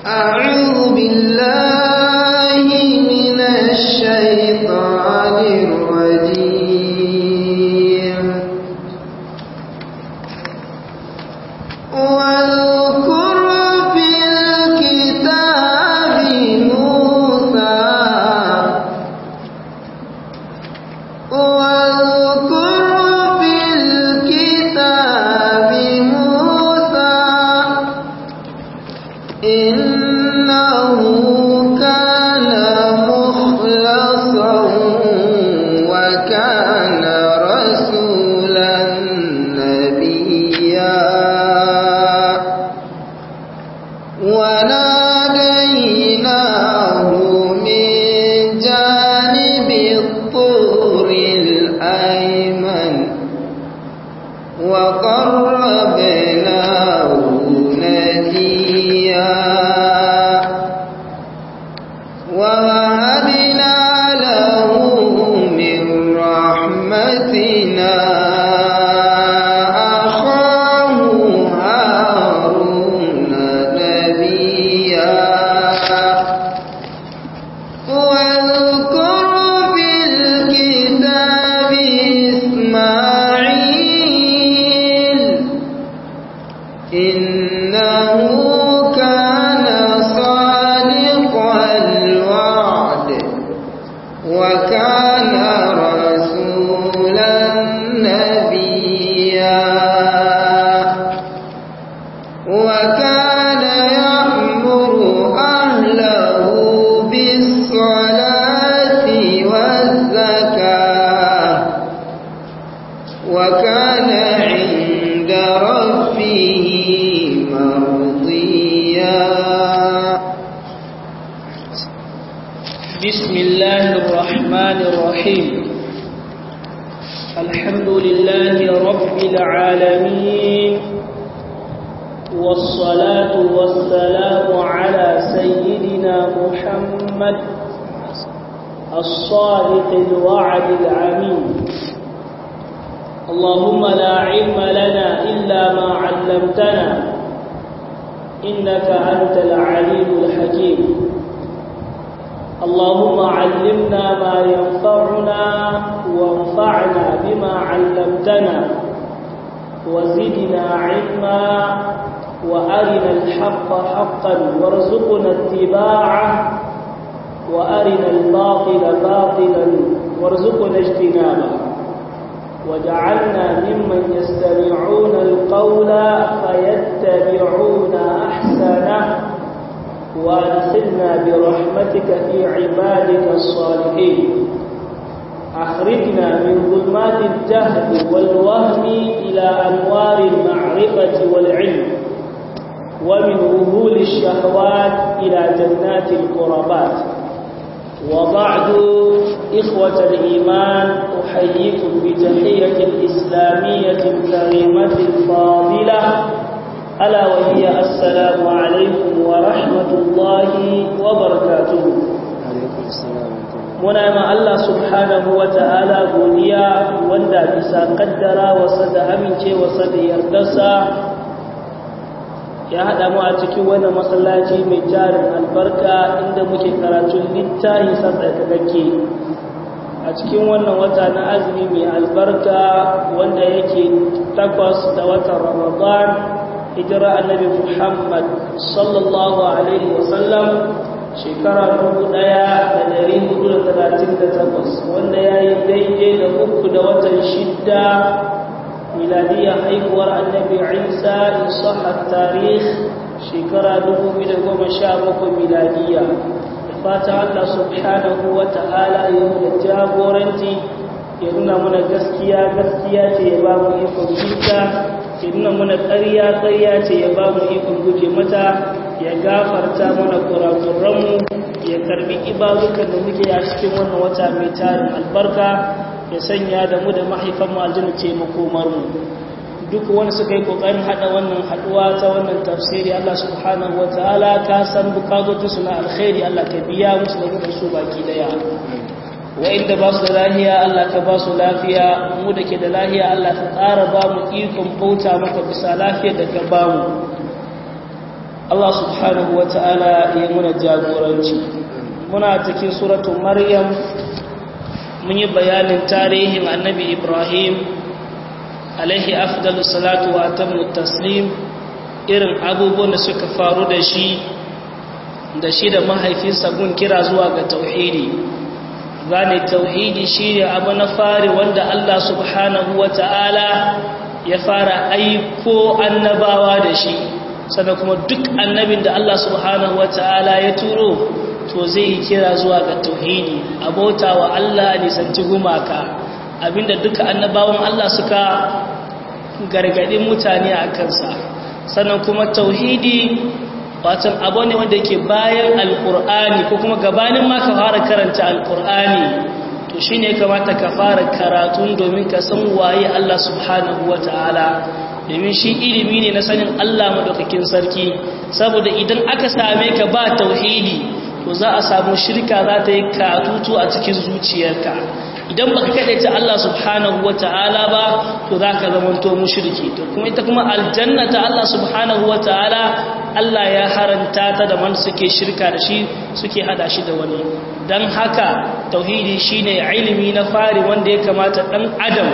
أعوذ بالله من الشيطان الرجيم واذكر في الكتاب موسى واذكر في الكتاب موسى إنه كان مخلصا وكان رسولا نبيا وناديناه من جانب الطور الأيمن وقربناه نجيا ووهبنا له من رحمتنا أخاه هارون نبيا واذكر في الكتاب إسماعيل إنه كان صادق الوعد وكان رسولا نبيا وكان يأمر أهله بالصلاة والزكاة وكان عند ربه مرضيا بسم الله الرحمن الرحيم الحمد لله رب العالمين والصلاة والسلام على سيدنا محمد الصادق الوعد العميد اللهم لا علم لنا إلا ما علمتنا إنك أنت العليم الحكيم اللهم علمنا ما ينفعنا وانفعنا بما علمتنا وزدنا علما وأرنا الحق حقا وارزقنا اتباعه وأرنا الباطل باطلا وارزقنا اجتنابه وجعلنا ممن يستمعون القول فيتبعون أحسنه وادخلنا برحمتك في عبادك الصالحين أخرجنا من ظلمات الجهل والوهم إلى أنوار المعرفة والعلم ومن وهول الشهوات إلى جنات القربات وبعد إخوة الإيمان أحييكم بتحية الإسلامية الكريمة الفاضلة ألا وهي السلام عليكم ورحمة الله وبركاته muna ma Allah subhanahu wa ta'ala godiya wanda bisa kaddara wasa da amincewarsa da yardarsa ya haɗa mu a cikin wannan masallaci mai jarin albarka inda muke karatun littafi sassakakakke a cikin wannan wata na azumi mai albarka wanda yake takwas da watan ramadan hijira annabi muhammad sallallahu alaihi wasallam shekara dubu ɗaya da ɗari hudu da talatin da takwas wanda ya yi daidai da uku da watan shidda miladiyar haihuwar annabi isa in sahar tarih shekara dubu biyu da goma sha bakwai miladiya da fata allah subhanahu wa ta'ala ya da jagoranci ya nuna mana gaskiya gaskiya ce ya ba mu ikon jinta ya nuna mana ƙarya ƙarya ce ya ba mu ikon guje mata ya gafarta mana kurakuranmu ya karbi ibadukan da muke a cikin wannan wata mai tarin albarka ya sanya da mu da mahaifanmu aljanna ce makomarmu duk wani suka yi kokarin hada wannan haduwa ta wannan tafsiri Allah subhanahu wataala ka san bukatotinsu na alkhairi Allah ka biya musu da mu da su baki daya wa'inda ba su da lahiya Allah ka ba su lafiya mu da ke da lahiya Allah ka ƙara ba mu ikon bauta maka bisa lafiyar da ka ba mu Allah subhanahu wa ta'ala ya muna jagoranci muna cikin suratun maryam mun yi bayanin tarihin annabi ibrahim alaihi afdalu salatu wa atamu taslim irin abubuwan da suka faru da shi da shi da mahaifinsa gun kira zuwa ga tauhidi gane tauhidi shine abu na fari wanda Allah subhanahu wa ta'ala ya fara aiko annabawa da shi sannan kuma duk annabin da Allah subhanahu wa ta'ala ya turo to zai yi kira zuwa ga tauhidi abota wa Allah a nisanci gumaka abinda duka annabawan Allah suka gargadin mutane a kansa sannan kuma tauhidi watan abu ne wanda yake bayan alkur'ani ko kuma gabanin ma ka fara karanta alkur'ani to shi ne kamata ka fara karatun domin ka san waye Allah subhanahu wa ta'ala domin shi ilimi ne na sanin Allah madaukakin sarki saboda idan aka same ka ba tauhidi to za a samu shirka za ta yi katutu a cikin zuciyarka idan baka kadaita Allah subhanahu wata'ala ba to zaka zamanto mushriki to kuma ita kuma aljanna ta Allah subhanahu wata'ala Allah ya haranta ta da man suke shirka da shi suke hada shi da wani dan haka tauhidi shine ilimi na fari wanda ya kamata dan adam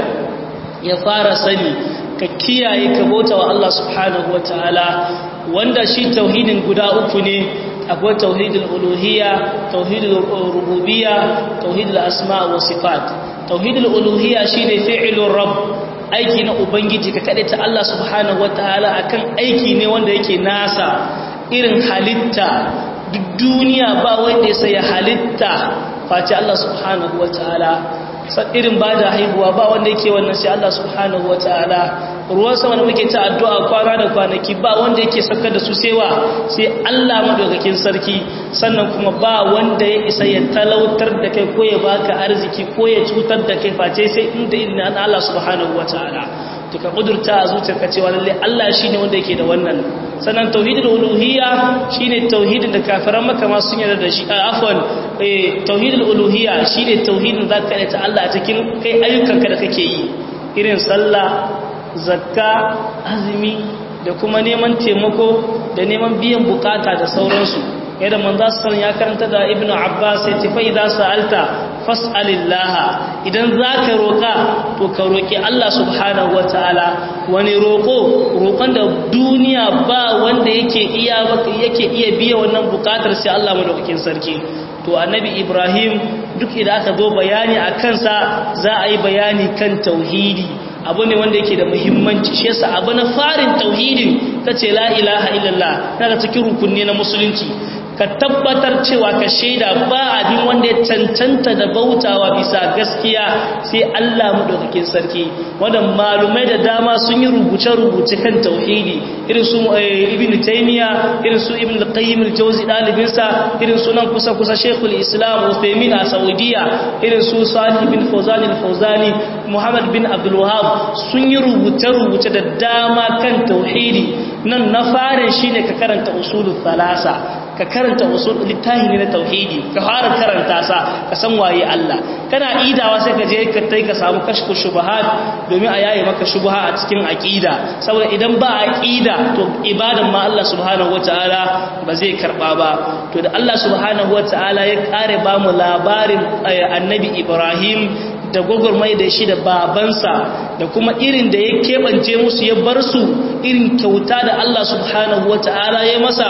ya fara sani ka kiyaye ka bauta wa Allah subhanahu wata'ala wanda shi tauhidin guda uku ne akwai tauhidul uluhiyya tauhidul rububiyya tauhidul asma wa sifat tauhidul uluhiyya shine fi'lur rabb aiki na ubangiji ka kade ta Allah subhanahu wataala akan aiki ne wanda yake nasa irin halitta duk duniya ba wanda ya sai halitta face Allah subhanahu wataala irin ba da haihuwa ba wanda yake wannan sai Allah subhanahu wataala ruwan sama da muke ta addu'a kwana da kwanaki ba wanda yake saukar da su sewa sai Allah madaukakin sarki sannan kuma ba wanda ya isa ya talautar da kai ko ya baka arziki ko ya cutar da kai face sai inda inna Allah subhanahu wataala to ka kudurta a zuciyarka cewa lalle Allah shine wanda yake da wannan sannan tauhidul uluhiyya shine tauhidin da kafiran maka ma sun yarda da shi afwan eh tauhidul uluhiyya shine tauhidin zaka ta Allah a cikin kai ayyukanka da kake yi irin sallah zakka azumi da kuma neman taimako da neman biyan bukata da sauransu yadda manzo sallallahu ya karanta da ibnu abbas ya ce fa idza sa'alta fas'alillaha idan zaka roka to ka roki Allah subhanahu wataala wani roko roƙon da duniya ba wanda yake iya yake iya biya wannan bukatar sai Allah madaukakin sarki to annabi ibrahim duk idan aka zo bayani a kansa za a yi bayani kan tauhidi abu ne wanda yake da muhimmanci shi yasa abu na farin tauhidin kace la ilaha illallah daga cikin rukunni na musulunci ka tabbatar cewa ka shaida ba abin wanda ya cancanta da bautawa bisa gaskiya sai Allah madaukakin sarki wanda malumai da dama sun yi rubuce-rubuce kan tauhidi irin su ibn taymiya irin su ibn al-qayyim al-jawzi dalibinsa irin su nan kusa kusa shaykhul islam Uthaymeen a saudiya irin su salih bin fawzan al-fawzani muhammad bin abdul wahhab sun yi rubuce-rubuce da dama kan tauhidi nan na farin shine ka karanta usulul thalasa ka karanta usul littahi ne na tauhidi ka fara karanta sa ka san waye Allah kana idawa sai ka je ka tai ka samu kashfu shubuhat domin a yaye maka shubha a cikin aqida saboda idan ba aqida to ibadan ma Allah subhanahu wataala ba zai karba ba to da Allah subhanahu wataala ya kare ba mu labarin annabi Ibrahim da gwagwarmai da shi da babansa da kuma irin da ya keɓance musu ya bar su irin kyauta da Allah subhanahu wataala ya masa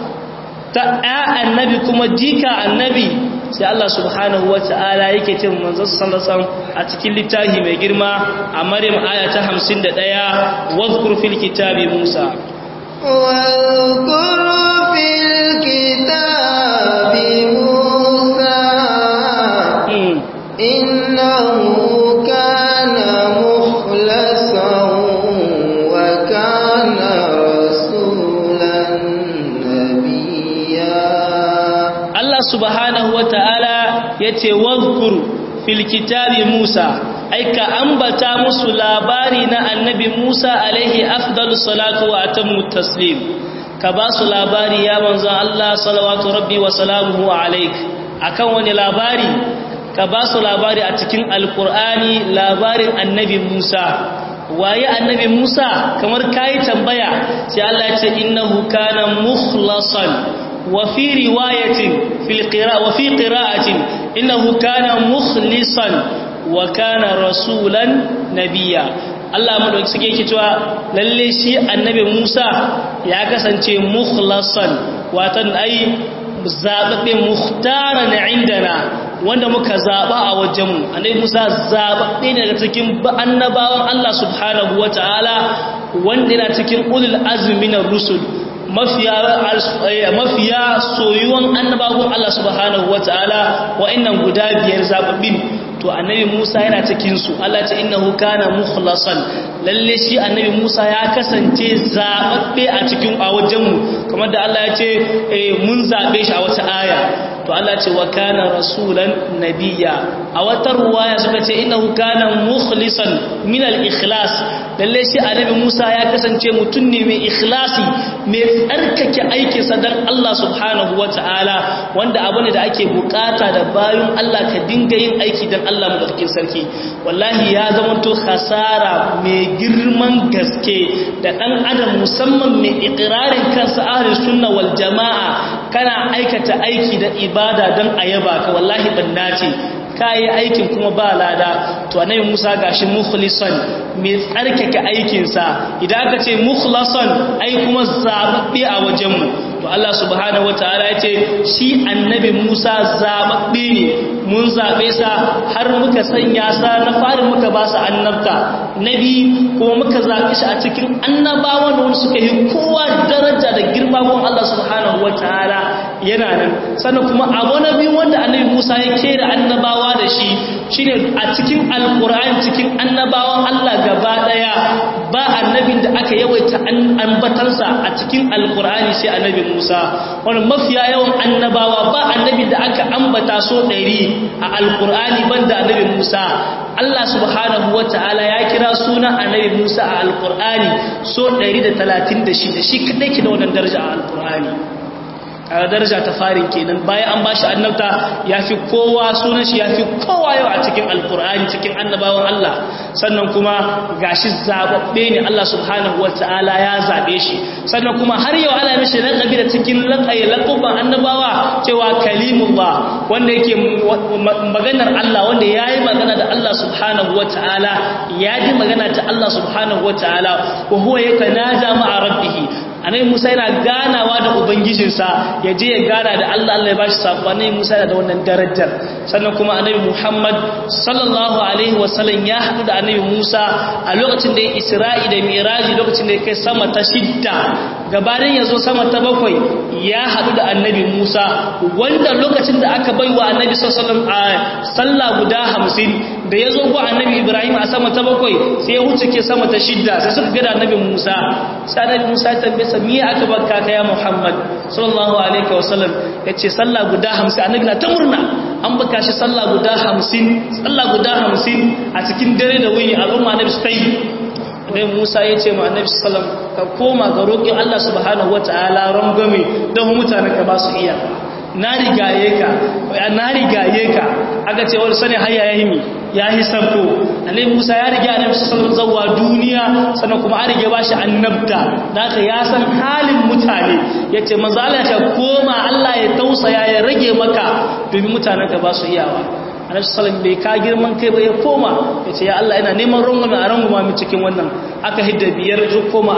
ta ɗaya annabi kuma jika annabi sai Allah subhanahu wa ta'ala yake ce manzo sallallahu a cikin littafi mai girma a Maryam aya ta 51 wadhkur fil kitabi Musa واذكر في الكتاب موسى إنه كان مخلصا وكان رسولا Allah subhanahu wa ta'ala ya ce wadhkur fil kitabi Musa aika ambata musu labari na annabi Musa alaihi afdalu salatu wa atammu taslim ka ba su labari ya manzon Allah salawatu rabbi wa salamuhu alaik akan wani labari ka ba su labari a cikin alkur'ani labarin annabi Musa waye annabi Musa kamar kai tambaya sai Allah ya ce innahu kana mukhlasan wa fi riwayatin fil qira'a wa fi qira'atin innahu kana mukhlisan wa kana rasulan nabiyya Allah madauki suke yake cewa lalle shi annabi Musa ya kasance mukhlasan watan ai zababbe muhtaran indana wanda muka zaba a wajenmu annabi Musa zababbe ne daga cikin annabawan Allah subhanahu wataala wanda yana cikin ulul azmi na rusul mafiya mafiya soyuwan annabawan Allah subhanahu wataala wa'annan guda biyar zababbin to annabi Musa yana cikin su Allah ce innahu kana mukhlasan lalle shi annabi Musa ya kasance zababbe a cikin a wajenmu kamar da Allah ya ce mun zabe shi a wata aya to Allah ce wa kana rasulan nabiyya a wata ruwaya suka ce innahu kana mukhlisan min al-ikhlas lalle shi annabi Musa ya kasance mutum ne mai ikhlasi mai tsarkake aikin sa dan Allah subhanahu wataala wanda abu ne da ake bukata da bayan Allah ka dinga yin aiki dan Allah madaukakin sarki wallahi ya zama to khasara mai girman gaske da dan adam musamman mai iqrarin kansa ahlus sunna wal jamaa kana aikata aiki da ibada don a yaba ka wallahi banna ce kayi aikin kuma ba lada to annabi Musa gashi mukhlisan mai tsarkake aikinsa idan aka ce mukhlasan ai kuma zababbe a wajenmu to Allah subhanahu wataala ya ce shi annabi Musa zababbe ne mun zabe sa har muka sanya sa na fari muka ba sa annabta nabi kuma muka zabe shi a cikin annabawan wanda suka yi kowa daraja da girma gun Allah subhanahu wataala yana nan sannan kuma abu na biyu wanda annabi Musa ya kera annabawa da shi shine a cikin alkur'ani cikin annabawan Allah gaba daya ba annabin da aka yawaita ambatansa a cikin alkur'ani sai annabi Musa wannan mafiya yawan annabawa ba annabin da aka ambata so 100 a alkur'ani banda annabi Musa Allah subhanahu wataala ya kira sunan annabi Musa a alkur'ani so 136 shi kadai ke da wannan daraja a alkur'ani a daraja ta farin kenan bayan an bashi annabta yafi kowa sunan shi yafi kowa yau a cikin alkur'ani cikin annabawan Allah sannan kuma gashi zababbe ne Allah subhanahu wataala ya zabe shi sannan kuma har yau ana mishi laqabi da cikin laqayi laquban annabawa cewa kalimullah wanda yake maganar Allah wanda yayi magana da Allah subhanahu wataala ya ji magana ta Allah subhanahu wataala wa huwa yakanaja ma'a rabbih anai Musa yana ganawa da ubangijinsa ya je ya gana da Allah Allah ya bashi sako anai Musa yana da wannan darajar sannan kuma annabi Muhammad sallallahu alaihi wasallam ya hadu da annabi Musa a lokacin da ya Isra'i da Miraji lokacin da ya kai sama ta shidda gabanin ya zo sama ta bakwai ya hadu da annabi Musa wanda lokacin da aka baiwa annabi sallallahu alaihi wasallam a sallah guda 50 da ya zo ga annabi Ibrahim a sama ta bakwai sai ya wuce ke sama ta shidda sai suka ga annabi Musa sai annabi Musa ya tambaye sa me aka baka ka ya Muhammad sallallahu alaihi wasallam yace sallah guda 50 annabi na ta murna an baka shi sallah guda 50 sallah guda 50 a cikin dare da wuni al'umma annabi su yi Annabi Musa ya ce ma Annabi sallam ka koma ga roƙin Allah subhanahu wataala rangwame don mutanen ka ba su iya na rigaye ka na rigaye ka aka ce wani sani haya ya himi ya yi sabko annabi Musa ya riga annabi sallallahu zawa duniya sannan kuma an rige bashi annabta naka ya san halin mutane yace manzo Allah ka koma Allah ya tausaya ya rage maka domin mutanen ka ba su iyawa annabi sallallahu bai ka girman kai ba ya koma yace ya Allah ina neman rungumi a runguma mu cikin wannan aka hidda biyar ya koma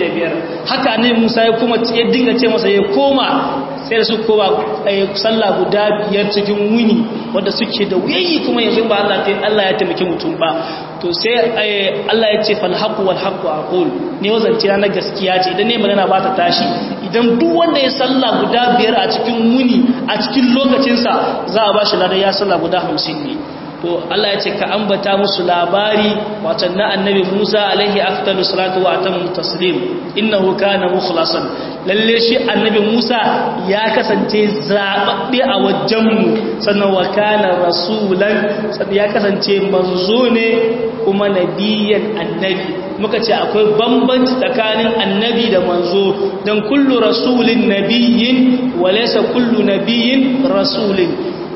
45 haka annabi Musa ya koma ya dinga ce masa ya koma sai da su kowa sallah guda biyar cikin wuni wanda suke da wuyayi kuma yanzu ba Allah ta Allah ya taimaki mutum ba to sai Allah ya ce fal haqu wal haqu aqul ne wazance na gaskiya ce idan ne magana ba ta tashi idan duk wanda ya sallah guda biyar a cikin wuni a cikin lokacinsa za a bashi ladan ya sallah guda 50 ne to Allah ya ce ka ambata musu labari watan na annabi Musa alaihi afdalu salatu wa atamu taslim innahu kana mukhlasan lalle shi annabi Musa ya kasance zababbe a wajenmu sannan wa kana rasulan ya kasance manzo ne kuma nabiyan annabi muka ce akwai bambanci tsakanin annabi da manzo dan kullu rasulin nabiyyin wa laysa kullu nabiyyin rasulin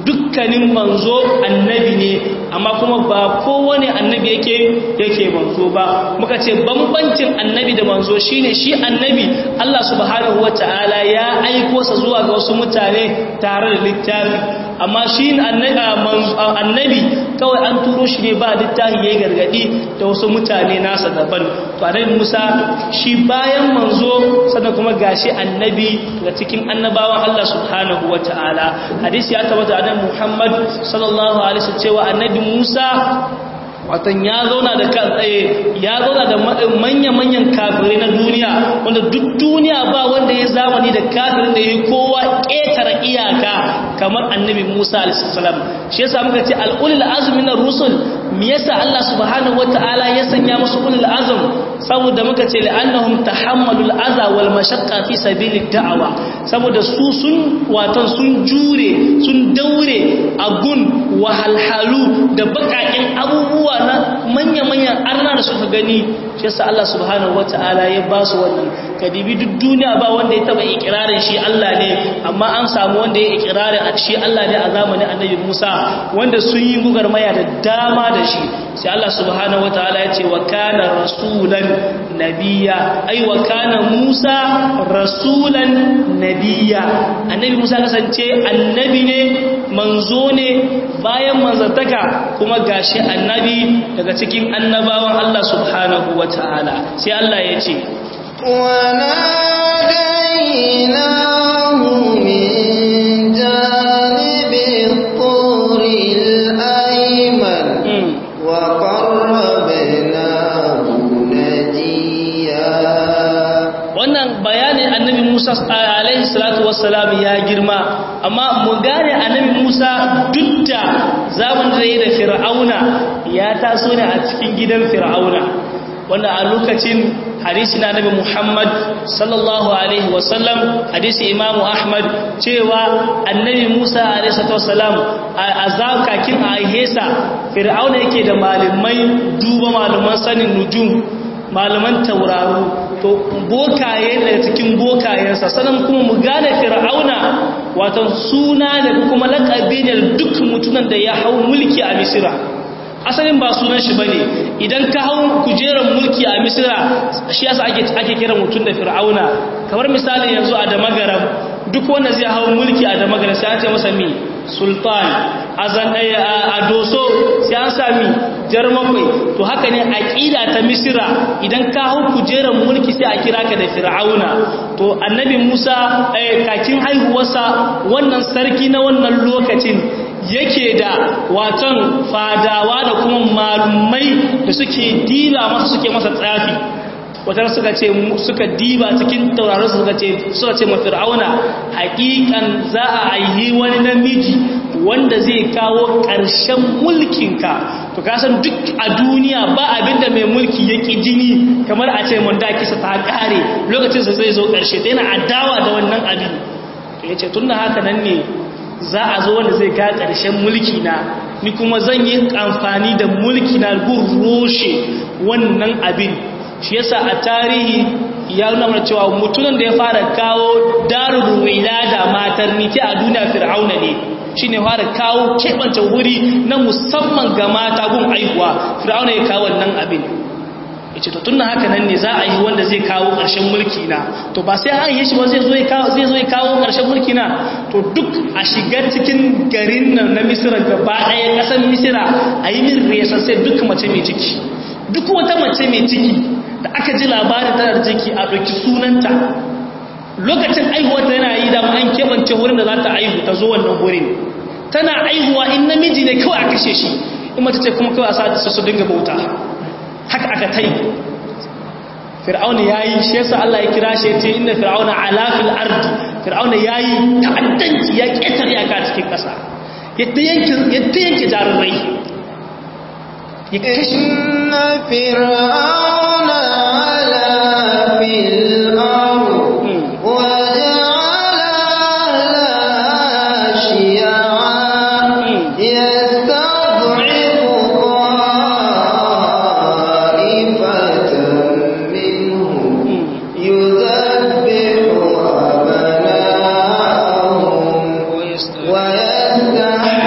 dukkanin manzo annabi ne amma kuma ba kowane annabi yake yake manzo ba muka ce bambancin annabi da manzo shine shi annabi Allah subhanahu wataala ya aiko sa zuwa ga wasu mutane tare da littafi amma shi annabi kawai an turo shi ne ba littafi yayi gargadi da wasu mutane nasa daban to annabi Musa shi bayan manzo sannan kuma gashi annabi daga cikin annabawan Allah subhanahu wataala hadisi ya tabbata annabi Muhammad sallallahu alaihi wasallam cewa annabi Musa watan ya zauna da ya zauna da manya-manyan kafirai na duniya wanda duk duniya ba wanda ya zamani da kafirin da ya kowa ƙetare iyaka kamar annabi Musa alaihissalam shi yasa muka ce al'ulul azmi na rusul me yasa Allah subhanahu wataala ya sanya musu ulul azm saboda muka ce la'annahum tahammalul aza wal mashaqqa fi sabilid da'awa saboda su sun watan sun jure sun daure agun wahalhalu da bakakin abubuwa na manya-manyan arna da suka gani shi yasa Allah subhanahu wata'ala ya ba su wannan kadibi duk duniya ba wanda ya taba ikirarin shi Allah ne amma an samu wanda ya ikirarin shi Allah ne a zamanin annabi Musa wanda sun yi gugarmaya da dama da shi sai Allah subhanahu wata'ala ya ce wa kana rasulan nabiyya ai wa kana Musa rasulan nabiyya annabi Musa kasance annabi ne manzo ne bayan manzantaka kuma gashi annabi daga cikin annabawan Allah subhanahu wa ta'ala sai Allah ya ce وناديناه من جانب الطور الأيمن وقربناه نجيا wannan bayanin annabi Musa alaihi salatu wassalam ya girma amma mu gane annabi Musa duk da zaman da yayi da Fir'auna ya taso ne a cikin gidan Fir'auna wanda a lokacin hadisi na Nabi Muhammad sallallahu alaihi wasallam hadisi Imam Ahmad cewa annabi Musa alaihi salatu wassalam a azakakin a hesa Fir'auna yake da malamai duba malaman sanin nujum malaman tauraro to bokaye daga cikin bokayensa sanan kuma mu gane fir'auna wato suna da kuma laƙabi ne duk mutunan da ya hau mulki a misira asalin ba sunan shi bane idan ka hau kujerar mulki a misira shi yasa ake ake kira mutum da fir'auna kamar misali yanzu a damagaram duk wanda zai hau mulki a damagaram sai an ce masa mi sultan azan a doso sai an sami jarmakwai to haka ne aqida ta misira idan ka hau kujerar mulki sai a kira ka da fir'auna to annabi Musa kakin haihuwarsa wannan sarki na wannan lokacin yake da waton fadawa da kuma malumai da suke dila masa suke masa tsafi wata suka ce suka diba cikin tauraron suka ce suka ce ma fir'auna hakikan za a aihi wani namiji wanda zai kawo ƙarshen mulkinka to kasan duk a duniya ba abinda mai mulki ya ƙi jini kamar a ce mun kisa ta ƙare lokacinsa zai zo ƙarshe ta yana adawa da wannan abin to ya ce tun da haka nan ne za a zo wanda zai ka ƙarshen mulki na ni kuma zan yi amfani da mulki na gun roshe wannan abin shi yasa a tarihi ya nuna mana cewa mutumin da ya fara kawo darul wilada matar niti a duniya fir'auna ne shine fara kawo keɓance wuri na musamman ga mata gun aihuwa fir'auna ya kawo wannan abin yace to tunda haka nan ne za a yi wanda zai kawo ƙarshen mulki na to ba sai an yi shi ba zai zo ya kawo zai zo ya kawo ƙarshen mulki na to duk a shiga cikin garin nan na Misira gaba ɗaya ƙasar Misira a yi min resa sai duk mace mai ciki duk wata mace mai ciki da aka ji labarin tana da ciki a ɗauki sunanta lokacin aihuwarta yana yi dama an keɓance wurin da za ta aihu ta zo wannan wurin tana aihuwa in namiji ne kawai a kashe shi in mace ce kuma kawai a sa su dinga bauta haka aka ta yi fir'auna ya yi shi yasa Allah ya kira shi ce inda fir'auna alafil ardi fir'auna ya yi ta'addanci ya ƙetar yaka cikin ƙasa yadda yanke jarumai ya kashe إن فرعون علا في الأرض وجعل أهلها شيعا يستضعف طائفة منهم يذبح أبناءهم ويستحيي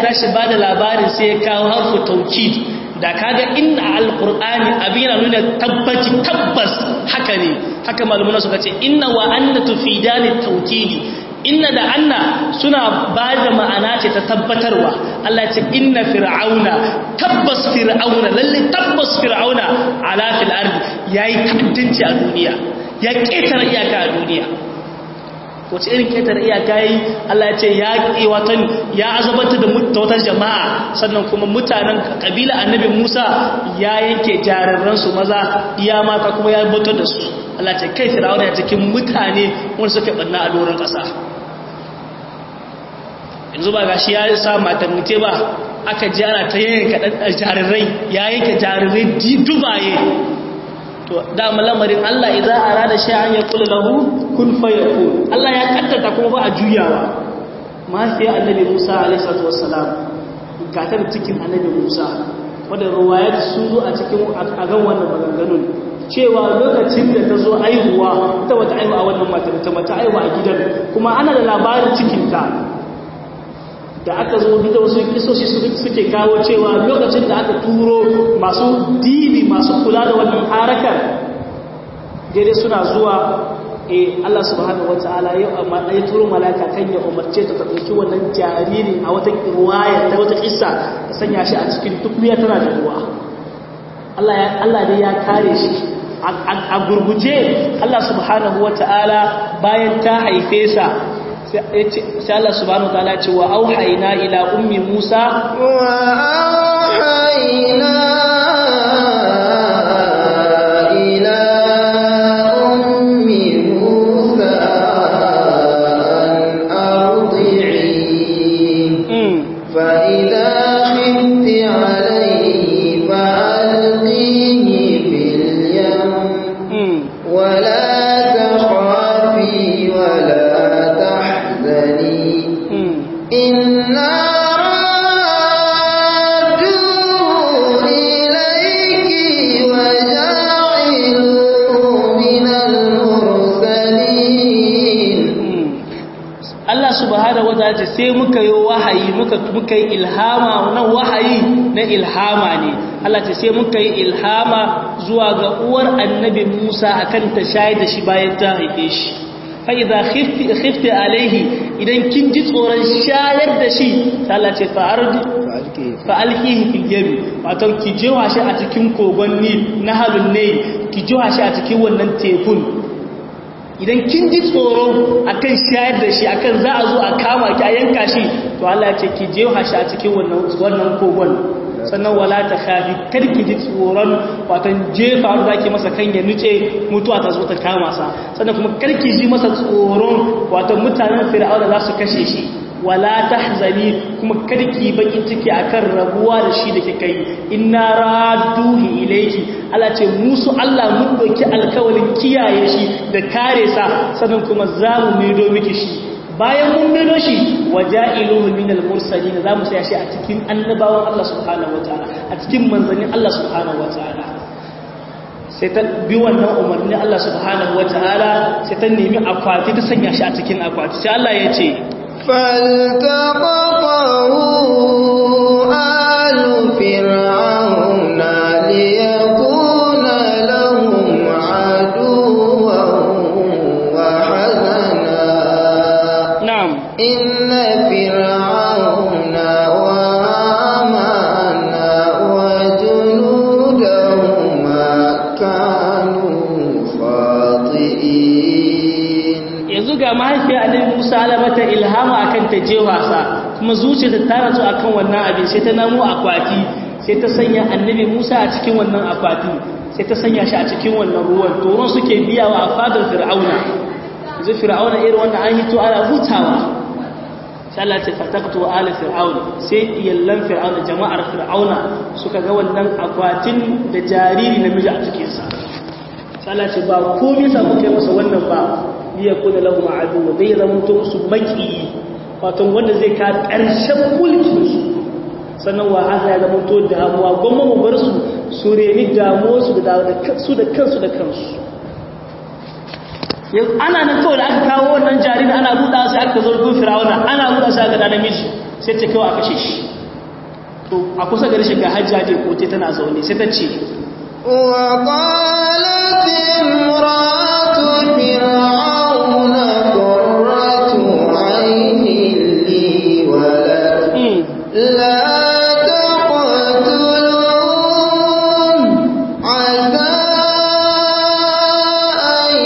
tashi ba da labarin sai ya kawo harfu taukid da kaga inna alqur'ani abin yana nuna tabbaci tabbas haka ne haka malumuna suka ce inna wa anna tufidani taukidi inna da anna suna ba da ma'ana ce ta tabbatarwa Allah ce inna fir'auna tabbas fir'auna lalle tabbas fir'auna ala fil ardi yayi ta'addanci a duniya ya ketare iyaka a duniya wace irin ketare iyaka yi Allah ya ce ya watan ya azabata da wata jama'a sannan kuma mutanen kabila annabi Musa ya yanke jararran su maza iya mata kuma ya batar da su Allah ce kai fir'auna ya cikin mutane wanda suke banna a doron kasa yanzu ba gashi ya sa maternity ba aka ji ana ta yanka jarirai ya yanke jarirai dubaye to dama lamarin Allah idza arada shay'an yaqulu lahu kun fayakun Allah ya kaddata kuma ba a juyawa mahaifiyar annabi Musa alaihi salatu wassalam gatar cikin annabi Musa wanda ruwayat sun zo a cikin a gan wannan maganganun cewa lokacin da ta zo aihuwa ita wata aihuwa a wannan matar ta mata aihuwa a gidan kuma ana da labarin cikinta da aka zo gida wasu kisoshi suke kawo cewa lokacin da aka turo masu dini masu kula da wannan harakar daidai suna zuwa e Allah subhanahu wata'ala yau amma ɗaya turo malaka kan ya umarce ta ɗauki wannan jariri a wata ruwaya ta wata kissa ta sanya shi a cikin tukunya tana da ruwa Allah dai ya kare shi a gurguje Allah subhanahu wata'ala bayan ta haife sa sai Allah subhanahu wataala ce wa auhayna ila ummi Musa wa auhayna ila ummi Musa an ardi'i fa idha khifti alayhi fa alqihi fil yam wa la takhafi wa la إنا رادوه إليك وجاعلوه من المرسلين Allah subhanahu wataala ce sai muka yi wahayi muka muka yi ilhama wannan wahayi na ilhama ne Allah ce sai muka yi ilhama zuwa ga uwar annabi Musa akan ta shayar da shi bayan ta haife shi fa'iza khifti alaihi idan kin ji tsoron shayar da shi Allah ce fa'alkihi fil yabi wato ki jewa shi a cikin kogon nil na halun ne ki jewa shi a cikin wannan tekun idan kin ji tsoro akan shayar da shi akan za a zo a kama ki a yanka shi to Allah ce ki jewa shi a cikin wannan kogon sannan wala ta khafi karki ji tsoron watan jefa da zaki masa kan ya nuce mutuwa ta zo ta kama sa sannan kuma karki ji masa tsoron watan mutanen fir'auna za su kashe shi wala tahzani kuma karki bakin ciki akan rabuwa da shi da kika yi inna radduhi ilayki Allah ce musu Allah mun doki alkawalin kiyaye shi da kare sa sannan kuma zamu mido miki shi bayan mun gano shi waja'iluhu minal mursalin zamu saya shi a cikin annabawan Allah subhanahu wataala a cikin manzannin Allah subhanahu wataala sai ta bi wannan umarni Allah subhanahu wataala sai ta nemi akwati ta sanya shi a cikin akwati sai Allah ya ce فالتقطه آل فرعون ليكون لهم عدوا وحزنا na'am إن فرعون وهامان وجنودهما كانوا خاطئين yanzu ga mahaifiyar annabi Musa ala mata ilhama akan ta je wasa kuma zuciyarta ta rasu akan wannan abin sai ta namo akwati sai ta sanya annabi Musa a cikin wannan akwati sai ta sanya shi a cikin wannan ruwan to ruwan suke biyawa a fadar Fir'auna yanzu Fir'auna irin wannan an hito ana hutawa sai Allah ta fataqtu ala fir'auna sai iyallan fir'auna jama'ar fir'auna suka ga wannan akwatin da jariri namiji a cikin sa sai Allah ce ba komai sa kuka yi masa wannan ba liya kuna lahu ma'adu zai zama to musu maki wato wanda zai ka karshen mulkin su sannan wa haka ya zama to damuwa gwamma mu bar su su reni damuwa su da su da kansu da kansu yanzu ana nan kawai da aka kawo wannan jariri ana buɗa sai aka zo gun firawuna ana buɗa sai aka da namiji sai ce kawai a kashe shi a kusa gari shiga hajjaje ko te tana zaune sai ta ce وقالت امرأة فرعون قرة عين لي ولك لا تقتلون عسى أن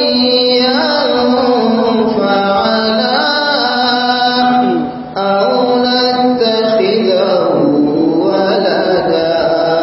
ينفعنا أو نتخذه ولدا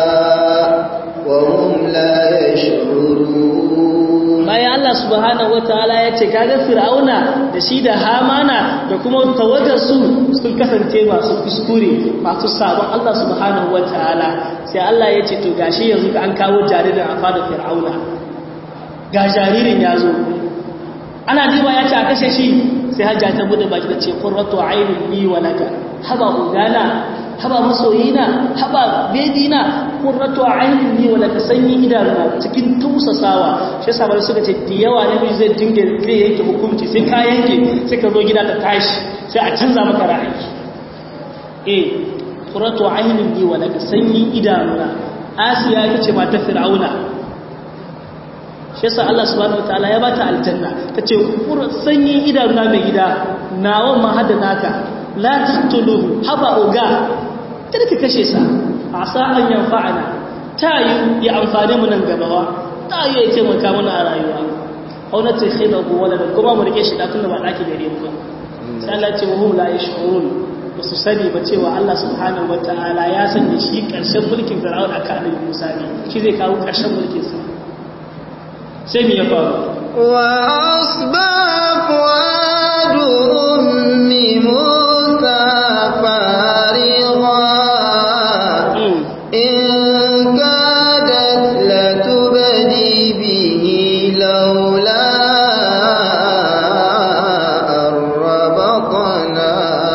وهم لا يشعرون bayan Allah subhanahu wataala ya ce kaga fir'auna da shi da hamana da kuma tawagar su sun kasance masu kuskure masu sabon Allah subhanahu wataala sai Allah ya ce to gashi yanzu ka an kawo jaririn a fadar fir'auna ga jaririn ya zo ana diba ya ce a kashe shi sai hajja ta bude baki da ce qurratu aynin li wa laka haba ugana haba masoyina haba bedina qurratu aynin li wa laka sanyi idanuna cikin tusasawa shi yasa bar suka ce da yawa nabi zai dinga zai yanke hukunci sai ka yanke sai ka zo gida ta tashi sai a canza maka ra'ayi eh qurratu aynin li wa laka sanyi idanuna asiya ita ce matar fir'auna shi yasa Allah subhanahu wataala ya bata aljanna tace sanyin idanuna mai gida nawa ma hada naka la taqtuluhu haba uga kada ka kashe sa asa an yanfa'ana tayi ya amfane mu nan gabawa tayi ya taimaka mana a rayuwa aw na takhidahu walada kuma mu rike shi da tunda ba daki gare mu ba sai Allah ce wahum la yash'urun ba su sani ba cewa Allah subhanahu wataala ya sanya shi karshen mulkin Fir'aun akan Annabi Musa ne shi zai kawo karshen mulkin sa sai mi ya faru وأصبح فؤاد أم موسى فارغا إن كادت لتبدي به لولا أن ربطنا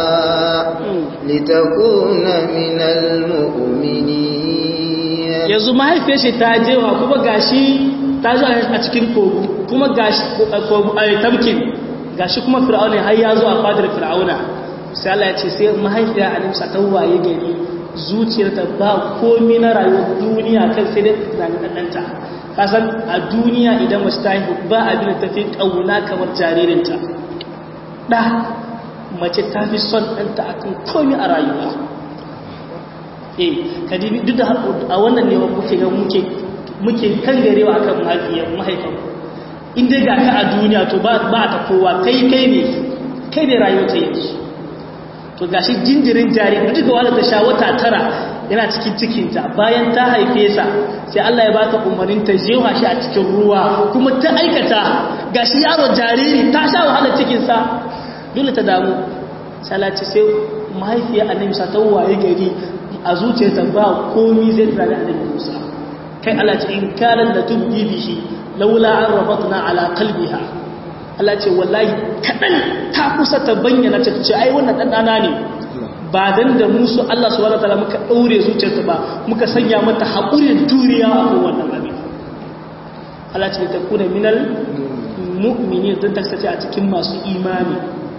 لتكون من المؤمنين yanzu mahaifiyar shi ta jewa kuma gashi ta zo a cikin kogu kuma gashi kogu a tamkin gashi kuma fir'auna har ya zo a fadar fir'auna sai Allah ya ce sai mahaifiya Alimsa ta waye gari zuciyarta ba komai na rayuwar duniya kan sai dai tunanin ɗanɗanta kasan a duniya idan mace ta haihu ba abin da ta fi ƙauna kamar jaririnta ɗa mace ta fi son ɗanta akan komai a rayuwa eh kadibi duk da a wannan ne muke ga muke muke kan garewa akan mahaifiyar mahaifin in dai ga ka a duniya to ba ba ta kowa kai kai ne kai ne rayuwar ta yake to gashi jinjirin jari duk da wanda ta sha wata tara yana cikin cikinta bayan ta haife sa sai Allah ya bata umarnin ta jewa shi a cikin ruwa kuma ta aikata gashi yaro jariri ta sha wahalar cikin sa dole ta damu sai Allah ce sai mahaifiya annabi sa ta waye gari a zuciyarta ba komi zai tsari annabi Musa kai Allah ce in kalan da tubbi bihi laula an rabatna ala qalbiha Allah ce wallahi kadan ta kusa ta bayyana ta ce ai wannan dan dana ne ba dan da musu Allah subhanahu wataala muka daure zuciyarta ba muka sanya mata haƙurin turiya a wannan abin Allah ce ta kuna minal mu'minin don ta sace a cikin masu imani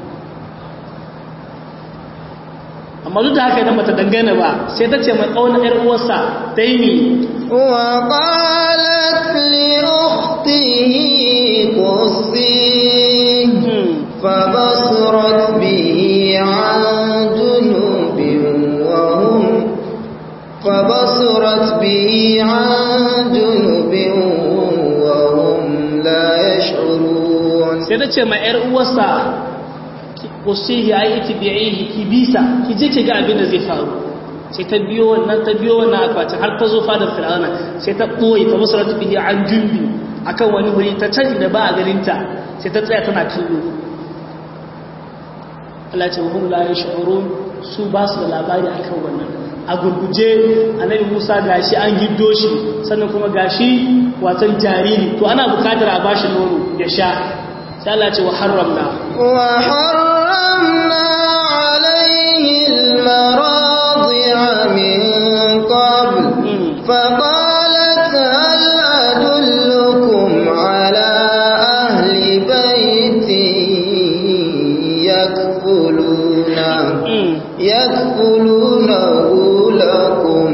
amma duk da haka idan bata dangane ba sai ta ce mai ƙaunar ‘yar uwarsa ta yi mi وقالت لأخته قصيه فبصرت به عن جنوب وهم فبصرت به عن جنوب وهم لا يشعرون sai ta ce mai ‘yar uwarsa kusihi a yi itibi'ihi ki bisa ki je ki ga abin da zai faru sai ta biyo wannan ta biyo wannan akwatin har ta zo fadar fir'auna sai ta ɓoye ta musu ratu bihi an jumbi akan wani wuri ta can da ba a ganinta sai ta tsaya tana kallo Allah ce wahum la yash'urun su ba su da labari akan wannan a gurguje annabi Musa gashi an giddo shi sannan kuma gashi watan jariri to ana bukatar a bashi nono ya sha sai Allah ce wa harramna وحرمنا عليه المراضع من قبل فقالت هل أدلكم على أهل بيت يكفلونه يكفلونه لكم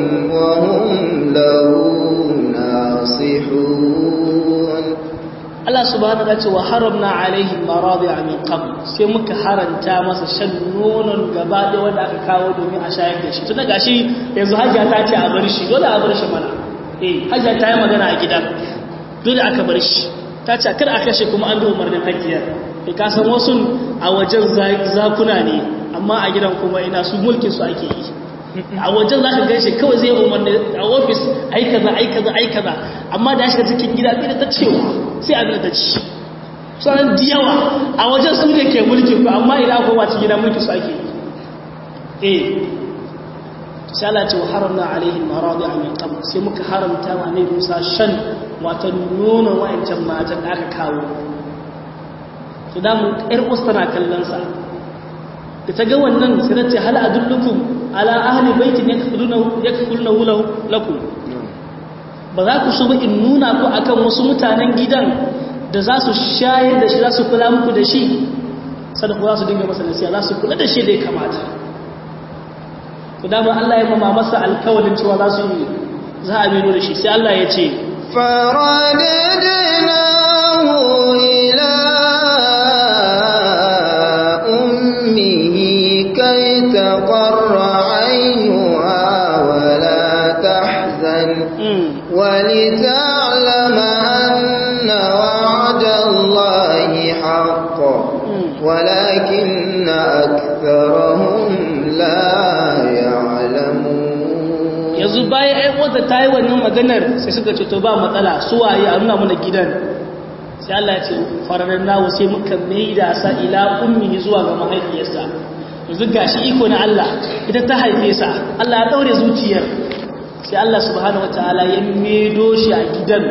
subhanahu wa ta'ala wa haramna alaihi maradi'a min qabl sai muka haranta masa shan nonon gaba da wanda aka kawo domin a shayar da shi tun daga shi yanzu hajja ta ce a bar shi dole a bar shi mana eh hajja ta yi magana a gidan dole aka bar shi ta ce kar a kashe kuma an bi umarnin hajjiyar kai ka san wasu a wajen zakuna ne amma a gidan kuma ina su mulkin su ake yi a wajen za ka gaishe kawai zai umarni a ofis ai kaza ai kaza ai kaza amma da ya shiga cikin gida bai da ta cewa sai abin da ta ci sauran da yawa a wajen su ne ke mulki ku amma idan aka wace gida mulki su ake yi eh sai Allah ce wa haramna alaihi maradi min qabl sai muka haramta wa ne Musa shan wata nuna wayancan matan da aka kawo to da mu ƴar usta tana kallon sa da ta ga wannan sai ta ce hal adullukum ala ahli baitin yakfulunahu yakfulunahu lakum ba za ku so ba in nuna ku akan wasu mutanen gidan da za su shayar da shi za su kula muku da shi sadaku za su dinga masa nasiya za su kula da shi da ya kamata to dama Allah ya mama masa alkawalin cewa za su yi za a meno da shi sai Allah ya ce faradadnahu ila ummihi kai taqarra aynuha wa la tahzan wa lita'lama anna wa'da Allahi haqqan ولكن أكثرهم لا يعلمون yanzu bayan ai wanda ta yi wannan maganar sai suka ce to ba matsala su waye a nuna mana gidan sai Allah ya ce fararen nawo sai muka maida sa ila ummi zuwa ga mahaifiyarsa yanzu gashi iko na Allah ita ta haife sa Allah ya daure zuciyar sai Allah subhanahu wataala ya medo shi a gidan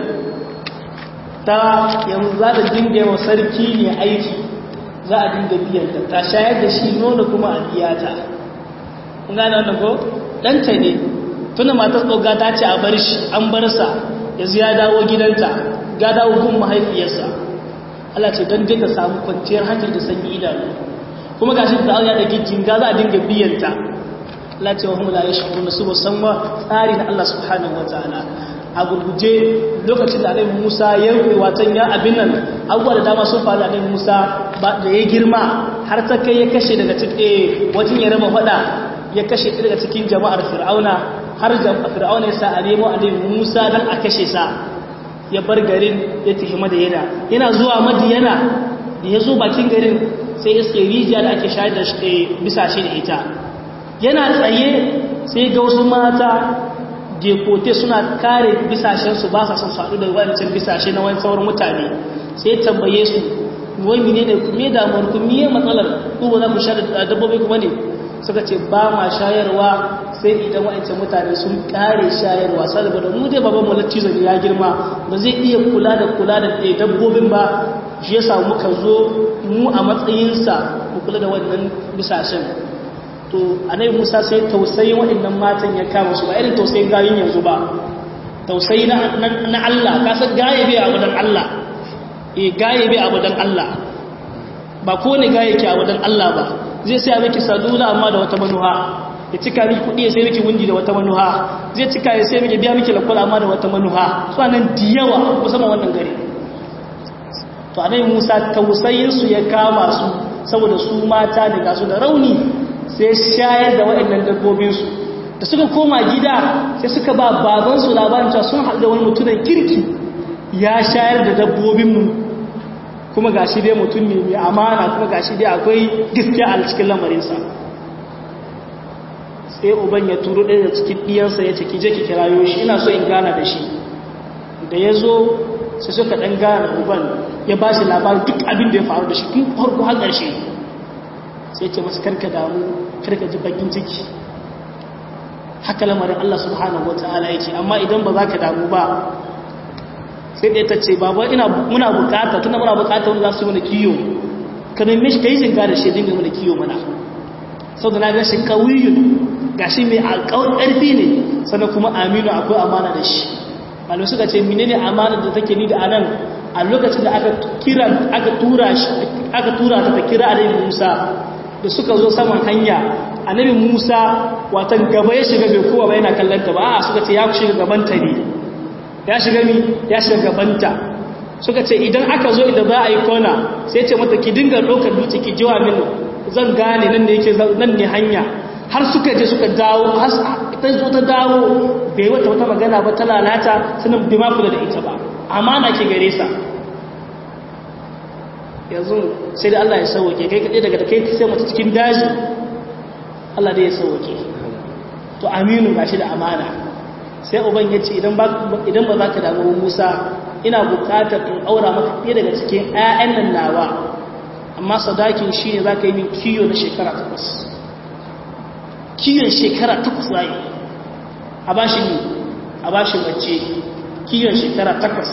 ta yanzu za ta dinga yawa sarki ne aiki za a dinga biyanta ta shayar da shi nono kuma a biyata kun gane wannan ko ɗanta ne tuna matar tsoga ta ce a bar shi an bar sa yanzu ya dawo gidanta ga dawo gun mahaifiyarsa Allah ce don dinga samu kwanciyar hankali da sanyi idanu kuma gashi da Allah da gijin ga za a dinga biyanta Allah ce wa hum la yashkuruna su musamman tsari na Allah subhanahu wataala a gurguje lokacin da Annabi Musa ya rufe watan ya abin nan abubuwa da dama sun faru da Annabi Musa ba da ya girma har ta kai ya kashe daga cikin wajen ya raba fada ya kashe daga cikin jama'ar Fir'auna har Fir'auna ya sa a nemo Annabi Musa dan a kashe sa ya bar garin ya tafi Madiyana yana zuwa Madiyana da ya zo bakin garin sai ya sai rijiya da ake shayar da bisa shi da ita yana tsaye sai ga wasu mata dekote suna kare bisashensu ba sa son faɗu da wancan bisashe na wani sauran mutane sai tambaye su wai mine ne me damuwar ku miye matsalar ku ba za ku sha da dabbobi kuma ne suka ce ba ma shayarwa sai idan wa'ancan mutane sun kare shayarwa saboda mu dai baban mulki zan ya girma ba zai iya kula da kula da dabbobin ba shi yasa muka zo mu a matsayinsa mu kula da wannan bisashen to anai musa sai tausayin waɗannan matan ya kama su ba irin tausayin gayin yanzu ba tausayi na Allah ka san gaye bai abu dan Allah eh gaye bai abu dan Allah ba ko ne gaye ke abu dan Allah ba zai sai miki sadula amma da wata manuha ya cika miki kudi ya sai miki wundi da wata manuha zai cika ya sai miki biya miki lakwala amma da wata manuha su nan diyawa musamman wannan gari to anai musa tausayin su ya kama su saboda su mata ne ga su da rauni sai shayar da waɗannan dabbobinsu da suka koma gida sai suka ba babansu labarin cewa sun haɗu da wani mutumin kirki ya shayar da dabbobinmu kuma ga shi dai mutum ne mai amana kuma ga shi dai akwai gaskiya a cikin lamarinsa sai uban ya turo ɗaya da cikin ɗiyansa ya ce ki je ki kirayo shi ina so in gana da shi da ya zo sai suka ɗan gana da uban ya ba shi labarin duk abin da ya faru da shi tun farko har ƙarshe sai ce masu karka damu karka ji bakin ciki haka lamarin Allah subhanahu wata'ala yake amma idan ba za ka damu ba sai ɗaya ta ce babu ina muna bukata tunda muna bukata wanda za su mana kiyo ka nemi shi ka yi zinga da shi dinga mana kiyo mana sau da na ga shi kawiyun ga shi mai alƙawar ƙarfi ne sannan kuma aminu akwai amana da shi malu suka ce menene amana da take ni da anan a lokacin da aka kira aka tura shi aka tura ta ta kira annabi Musa da suka zo saman hanya annabi Musa watan gaba ya shiga bai kowa ba yana kallon ta ba a suka ce ya shiga gaban ta ne ya shiga mi ya shiga gaban ta suka ce idan aka zo idan za a yi kona sai ce mata ki dinga ɗaukar dutse ki jiwa mini zan gane nan ne yake nan ne hanya har suka je suka dawo har ta zo ta dawo bai wata wata magana ba ta lalata sanin bai ma kula da ita ba amana ke gare sa yanzu sai da Allah ya sauke kai kaɗai daga kai sai mace cikin daji Allah dai ya sauke to aminu gashi da amana sai uban ya ce idan ba za ka damu musa ina bukatar in aura maka ɗaya daga cikin 'ya'yan nan nawa amma sadakin shi ne za ka yi min kiyo na shekara takwas kiyon shekara takwas za yi a ba shi ne a ba shi mace kiyon shekara takwas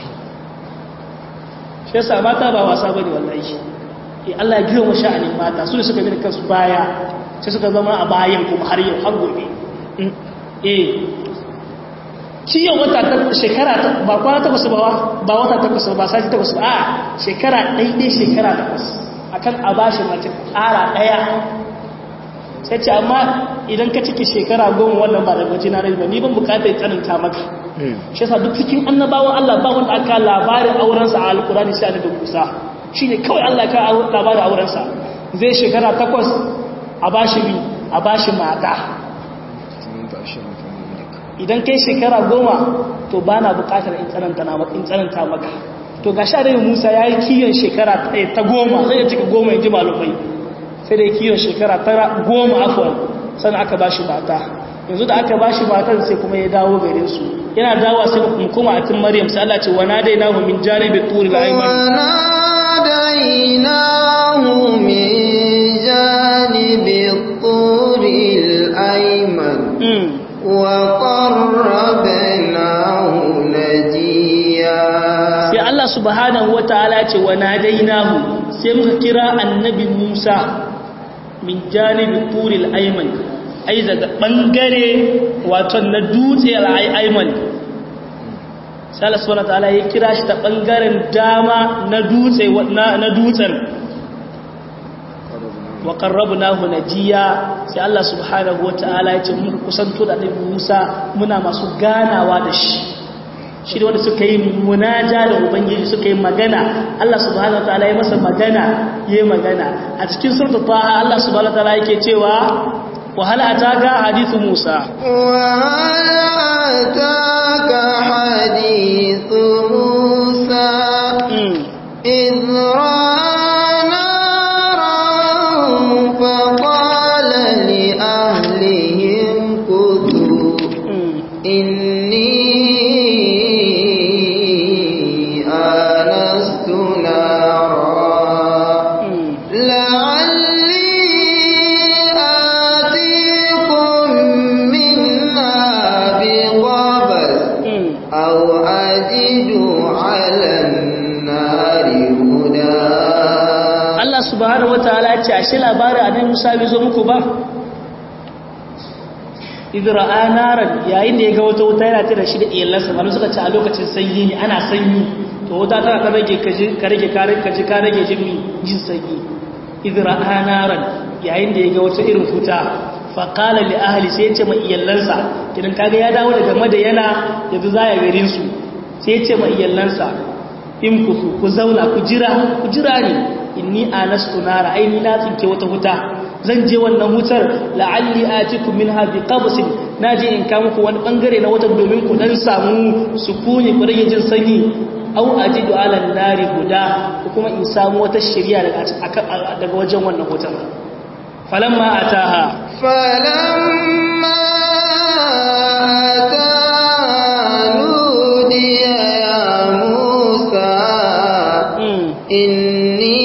shi yasa mata ba wasa ba ne wallahi e Allah ya girma sha'anin mata su da suka bi kansu baya sai suka zama a bayan kuma har yau har gobe eh kiyon wata ta shekara ba kwana takwas ba ba wata takwas ba sati takwas ba a shekara ɗaiɗai shekara takwas akan a bashi mace ƙara ɗaya sai ce amma idan ka ciki shekara goma wannan ba da gaji na rai ba ni ban bukatar tsananta maka shi yasa duk cikin annabawan Allah ba wanda aka labarin aurensa a alkurani sai da Musa shine kawai Allah ka labarin aurensa zai shekara takwas a bashi bi a bashi mata idan kai shekara goma to ba na bukatar in tsananta maka to ga sha musa ya yi kiyon shekara ta goma zai ya cika goma ya ji malumai sai da kiyon shekara ta goma afuwan sannan aka ba shi mata yanzu da aka ba shi matan sai kuma ya dawo gare su yana dawo sai kuma kuma a tun maryam sai Allah ce wana dai nahu min janibi turi al-ayman wana dai nahu min janibi turi al-ayman وقربناه نجيا sai Allah subhanahu wataala ce wa nadainahu sai muka kira annabi Musa min janibi turil ayman ai daga bangare wato na dutse al-ayman sai Allah subhanahu wataala ya kira shi ta bangaren dama na dutse na dutsen wa qarrabnahu najiya sai Allah subhanahu wataala ya ce muka kusanto da Annabi Musa muna masu ganawa da shi shi da wanda suka yi munaja da ubangiji suka yi magana Allah subhanahu wataala ya masa magana yayi magana a cikin suratul taha Allah subhanahu wataala yake cewa wa hal ataka hadithu Musa wa hal ataka hadithu Musa idh فقال لأهلهم كثوا إني آنست نارا لعلي آتيكم منها بقبس أو أجد على النار هدى Allah subhanahu wataala ce ashe labarin annabi Musa bai zo muku ba idra'a naran yayin da ya ga wata wuta yana tare shi da iyalansa malu suka ce a lokacin sanyi ne ana sanyi to wuta tana ta rage kaji ka rage ka rage ka rage jin jin sanyi idra'a naran yayin da ya ga wata irin wuta fa qala li ahli sai ya ce ma iyalansa kidan kaga ya dawo daga madayana yanzu za ya garin su sai ya ce ma iyalansa in ku ku zauna ku jira ku jira ne inni anastu nara aini na tsinke wata wuta zan je wannan wutar la'alli atikum minha biqabsin naje in ka muku wani bangare na wata domin ku dan samu sukuni ku rage jin sanyi aw ajidu ala nari guda ko kuma in samu wata shari'a daga daga wajen wannan wutar falamma ataha falamma ataha nudiya ya musa inni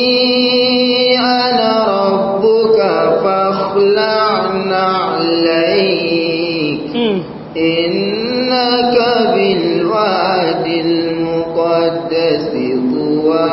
إنك بالواد المقدس طوى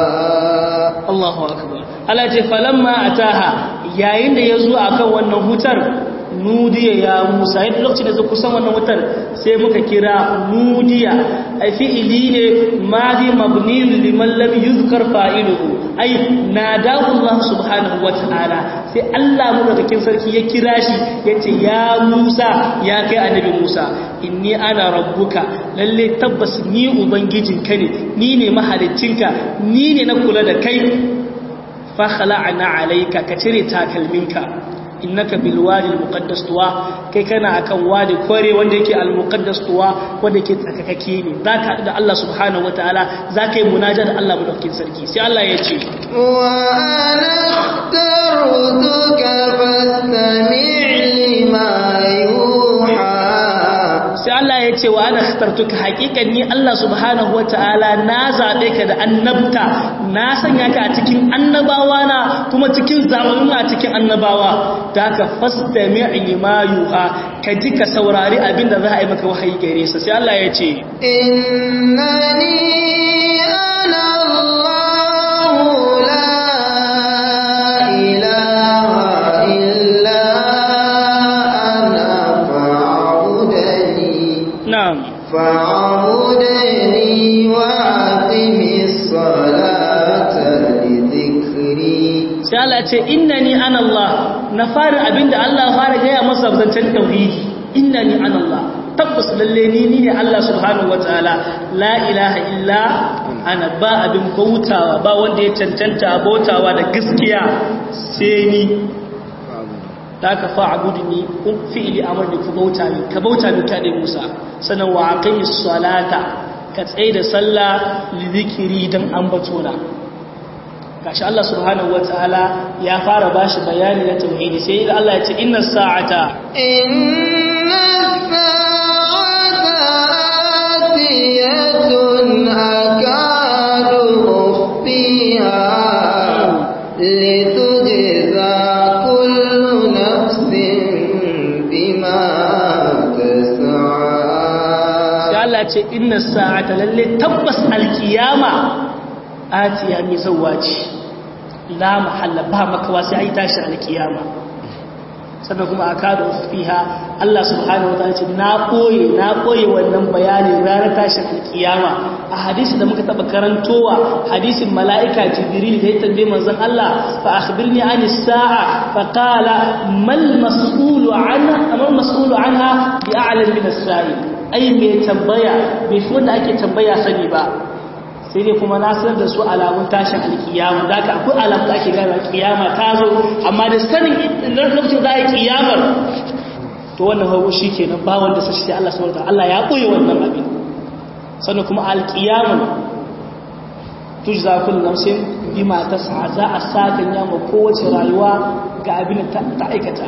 الله أكبر Allah ce falamma ataha yayin da yazo akan wannan hutar nudiya ya musa yadda lokacin da zai kusan wannan wutar sai muka kira nudiya a fi'ili ne madi mabni liman lam yuzkar fa'iluhu ai nadahu Allah subhanahu wata'ala sai Allah madaukakin sarki ya kira shi yace ya Musa ya kai annabi Musa inni ana rabbuka lalle tabbas ni ubangijinka ne ni ne mahaliccinka ni ne na kula da kai fa khala'na alayka ka cire takalminka innaka bil wadi al muqaddas tuwa kai kana akan wadi kore wanda yake al muqaddas tuwa wanda yake tsakakake ne zaka haɗu da Allah subhanahu wataala zaka yi munaja da Allah madaukakin sarki sai Allah ya ce wa ana akhtaruka fastami' lima yuha sai Allah ya ce wa ana akhtartuka haqiqan ni Allah subhanahu wataala na zabe ka da annabta na sanya ka a cikin annabawa na kuma cikin zamanin a cikin annabawa da ka fastami' lima yuha ka ji ka saurari abinda za a yi maka wahayi gare sa sai Allah ya ce innani ana Allahu la ilaha illa ana fa'budani na'am فاعبدني وأقم الصلاة لذكري sai Allah ya ce innani ana Allah na fara abinda Allah fara gaya masa zancen tauhidi innani ana Allah tabbas lalle ni ni ne Allah subhanahu wataala la ilaha illa ana ba abin bautawa ba wanda ya cancanta bautawa da gaskiya sai ni da ka fa'budni kun fi'li amrni ku bauta ni ka bauta ni ka dai Musa sanan wa aqimis salata ka tsaye da sallah li zikiri dan ambatona gashi Allah subhanahu wataala ya fara bashi bayani na tauhidi sai Allah ya ce inna sa'ata inna sa'ata atiyatun akadu ukhfiha litujza kullu nafsin bima tas'a sai Allah ya ce inna sa'ata lalle tabbas alkiyama atiya mai zawaci la mahalla ba makawa sai ai tashi alkiyama sannan kuma aka da fiha Allah subhanahu wa ta'ala ce na koye na koye wannan bayani ranar tashin alkiyama a hadisi da muka taba karantowa hadisin mala'ika jibril da ya tambaye manzon Allah fa akhbirni ani sa'a fa qala mal mas'ulu anha amal mas'ulu anha bi a'lam min as-sa'il ai me tambaya bai fi wanda ake tambaya sani ba sai dai kuma na sanar da su alamun tashin alkiyama da ka akwai alamun da ake gane kiyama ta zo amma da sanin lokacin za a yi kiyamar to wannan hawo shi ke nan ba wanda sashi sai Allah subhanahu Allah ya koyi wannan abin sannan kuma alkiyaman tujza kullu nafsin bima tas'a za a sakan yama kowace rayuwa ga abin da ta aikata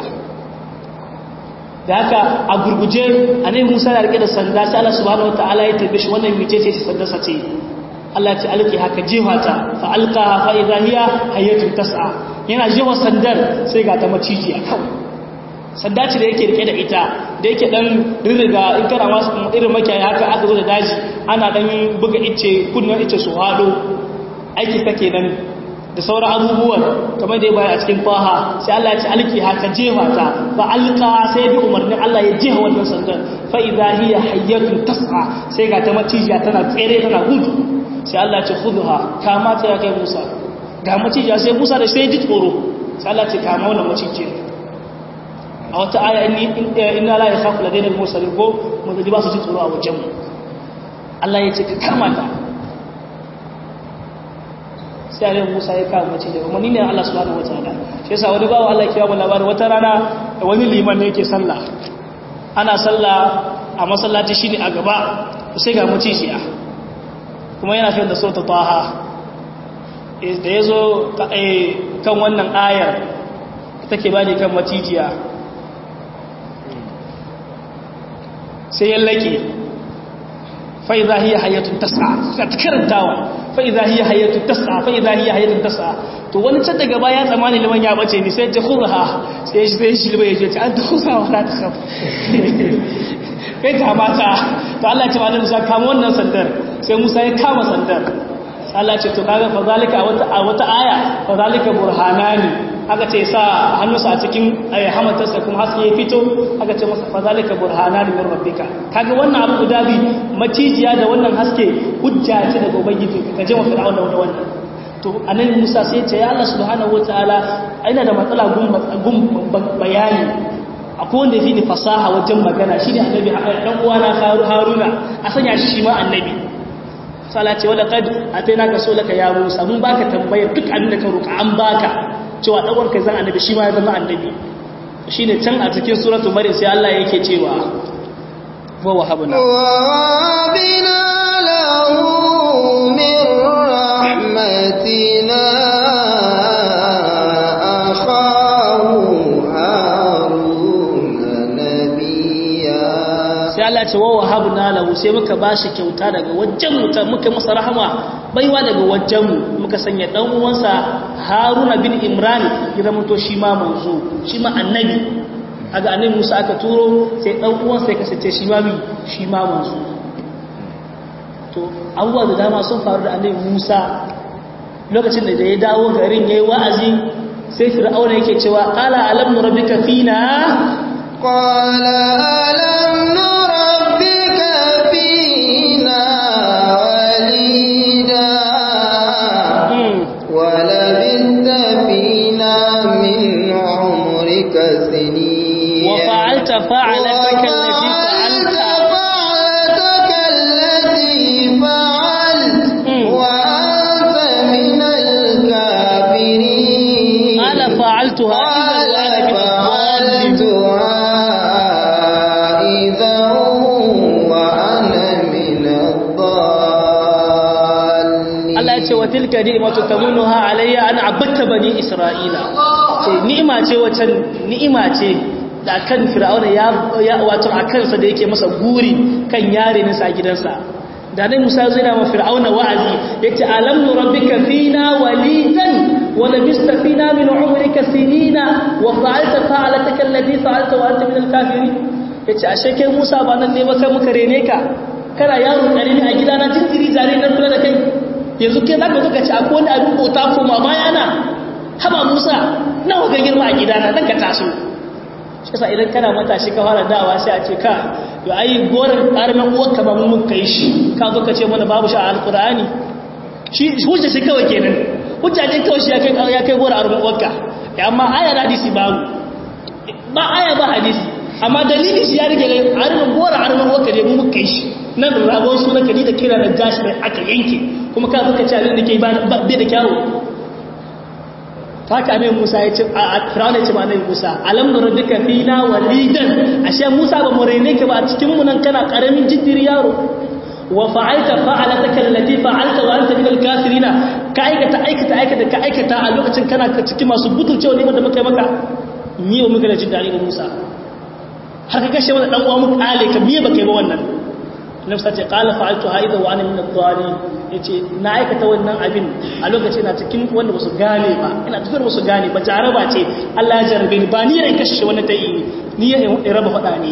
da haka a gurguje annabi Musa ya rike da sanda sai Allah subhanahu wataala ya tabbe shi wannan mice ce sanda sace Allah ce alki haka jihata fa alqaha fa idha hiya hayatun tas'a yana jiwa sandar sai ga ta maciji a kawai sanda ce da yake rike da ita da yake dan rirriga in kana masu irin makiyaya haka aka zo da daji ana dan buga ice kunnan ice su hado aiki take nan da sauran abubuwan kamar da ya bayar a cikin faha sai Allah ya ce alki haka jefa ta fa alqa sai bi umarnin Allah ya jefa wannan sandar fa idha hiya hayyatun tas'a sai ga ta macijiya tana tsere tana gudu sai Allah ce khudha kama ta ya kai Musa ga macijiya sai Musa da sai ji tsoro sai Allah ce kama wannan macijiyar a wata aya inna la yakhafu ladaina al-mursalin ko mun ji ba su ji tsoro a wajen mu Allah ya ce ka kama ta sai Allah Musa ya kama macijiyar kuma ni ne Allah subhanahu wataala shi yasa wani bawo Allah ya kiyaye mu labarin wata rana wani liman ne yake sallah ana sallah a masallaci shine a gaba sai ga macijiya kuma yana fiye da sauta taha da ya zo kan wannan ayar take ba ne kan macijiya sai ya laƙe fa'iza hiya hayyatun tasa ka ta karantawa fa'iza hiya hayyatun tasa fa'iza hiya hayyatun tasa to wani can daga baya tsammanin liman ya bace ni sai ya hura ha sai ya shi shi liman ya ce an ta husa wa na ta kafa kai kamata to Allah ce malam Musa kama wannan sandar sai Musa ya kama sandar Allah ce to kaga fa zalika a wata a wata aya fa zalika burhanani aka ce sa hannunsa a cikin hamatarsa kuma haske ya fito aka ce masa fazalika burhana min rabbika kaga wannan abu guda bi macijiya da wannan haske hujja ce daga ubangiji ka je wa fir'auna da wannan to annabi Musa sai ya ce ya Allah subhanahu wataala ina da matsala gun bayani akwai wanda yafi ni fasaha wajen magana shine annabi dan uwana Haruna a sanya shi ma annabi sala ce wala kad ataina ka solaka ya Musa mun baka tambayar duk abin da ka roka an baka cewa dan kai zan annabi shi ma ya zama annabi shine can a cikin suratul maryam sai Allah yake cewa wa wahabna wa bina lahu min rahmatina sai Allah ce wa wahabna lahu sai muka bashi kyauta daga wajen mu muka masa rahama baiwa daga wajen mu muka sanya dan uwansa Haruna bin Imran ya zama to shi ma manzo shi ma annabi kaga annabi Musa aka turo sai dan uwansa ya kasance shi ma shi ma manzo to abubuwa da dama sun faru da annabi Musa lokacin da ya dawo garin yayi wa'azi sai fir'auna yake cewa qala alam nurabbika fina qala alam وفعلت فعلتك التي فعلت فعلتك التي فعلت وأنت من الكافرين قال فعلتها إذا وأنا من الضالين Allah ya ce wa tilka ni'matu tamunuha alayya an abatta bani isra'ila ce ni'ima ce wacan ni'ima ce da kan fir'auna ya wato a kansa da yake masa guri kan yare nisa gidansa da nan musa zai na ma fir'auna wa'azi yace alam nurabbika fina walidan wa labista fina min umrika sinina wa fa'alta fa'alataka allati fa'alta wa anta min al-kafirin yace ashe kai musa ba nan ne ba kai muka rene ka kana yaro karimi a gidana jinjiri zare na kula da kai yanzu ke za ka zo ka ci akwai wani abin bauta koma baya na haba musa nawa ga girma a gidana dan ka taso shi sa idan kana matashi ka fara dawa sai a ce ka yo ai goran ƙaramin uwarka ba mun kai shi ka zo ka ce mana babu shi a alƙur'ani shi hujja shi kawai kenan hujja ne kawai shi ya kai ya kai goran ƙaramin uwarka amma aya da hadisi babu ba aya ba hadisi amma dalili shi ya rike ƙaramin goran ƙaramin uwarka ne mun kai shi nan rabon suna kadi da kira da gashi mai aka yanke kuma ka zo ka ci abin da ke ba da kyawu haka ne Musa ya ce a Fir'auna ya ce ma Musa alam nurdika fina walidan ashe Musa ba mu rene ka ba a cikin mu nan kana karamin jiddiri yaro wa fa'alta fa'alataka allati fa'alta wa anta min al-kafirina ka aikata aikata aikata ka aikata a lokacin kana cikin masu butulcewa ne da muka yi maka ni wa muka da jin dadi Musa har ka kashe mana dan uwa mu kale ka biye baka yi ba wannan nafsa ce qala fa'altu haida wa ana min ad-dhalin yace na aikata wannan abin a lokacin na cikin wanda basu gane ba ina cikin basu gane ba jaraba ce Allah ya jarabe ni ba ni ran kashe wannan tayi ni ya raba fada ne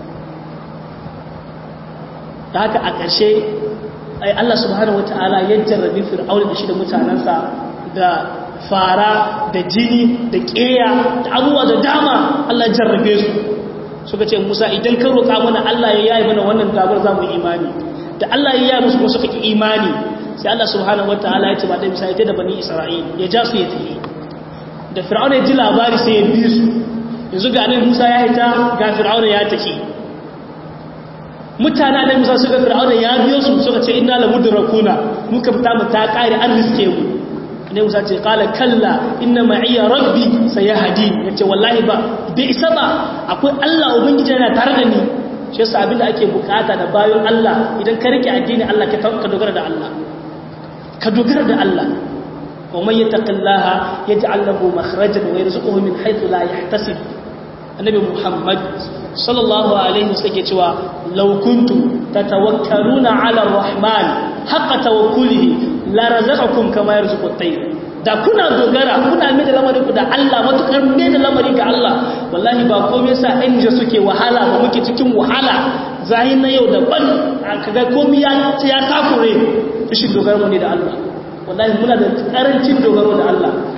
da haka a ƙarshe ai Allah subhanahu wataala ya jarrabe fir'auna da shi da mutanansa da fara da jini da ƙeya da abubuwa da dama Allah ya jarrabe su suka ce Musa idan ka roƙa mana Allah ya yayi mana wannan gabar zamu imani da Allah ya yayi musu kuma suka ki imani sai Allah subhanahu wataala ya ce ba da Musa ya da bani Isra'il ya ja su ya tafi da Fir'auna ya ji labari sai ya bi su yanzu ga annabi Musa ya hita ga Fir'auna ya tafi mutane annabi Musa suka Fir'auna ya biyo su suka ce inna lamudrakuna muka fita mu ta kare an riske mu ne musa ce kala kalla inna ma'iya rabbi sayahdi yace wallahi ba bai isa ba akwai Allah ubangiji yana tare da ni shi yasa abinda ake bukata da bayan Allah idan ka rike addini Allah ka dogara da Allah ka dogara da Allah wa man yattaqillaha yaj'al lahu makhrajan wa yarzuquhu min haythu la yahtasib annabi Muhammad sallallahu alaihi wasallam yake cewa law kuntum tatawakkaluna ala arrahman haqqa tawakkulihi la razaqakum kama yarzuqu at-tayr da kuna dogara kuna mai da lamarin ku da Allah matukar mai da lamarin ga Allah wallahi ba komai sa inja suke wahala ba muke cikin wahala zahin na yau daban kaga komai ya ya takure shi dogaro ne da Allah wallahi muna da karancin dogaro da Allah